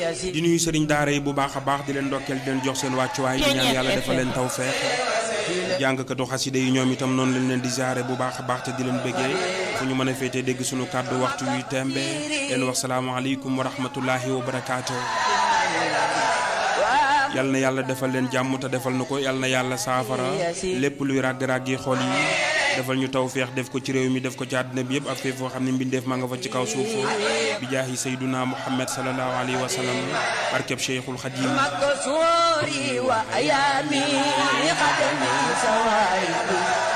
di nuyu sëriñ daara yi bu baax a baax di leen ndokkeel di leen jox seen wàccuwaay di ñaan yàlla defal leen tawfeex jàngkatu xasida yi ñoom itam noonu lañ leen di jaare bu baax a baax te di leen bëggee fu ñu mën a féetee dégg suñu kàddu waxtu wi tembe leen wax salaamaaleykum wa rahmatullahi wa barakaatu yal na yàlla defal leen jàmm te defal na ko yal na yàlla saafara lépp luy ràgg-ràgg yi xool yi defal ñu tawféex def ko ci réew mi def ko ci àddina bi yëpp ak fépp foo xam ne mbindeef maa nga fa ci kaw suuf bi jaahi sayduna muhammad salallahu alayhi wa sallam barkeb cheikhul xadim مكسوري وأيامي قدمي سوائي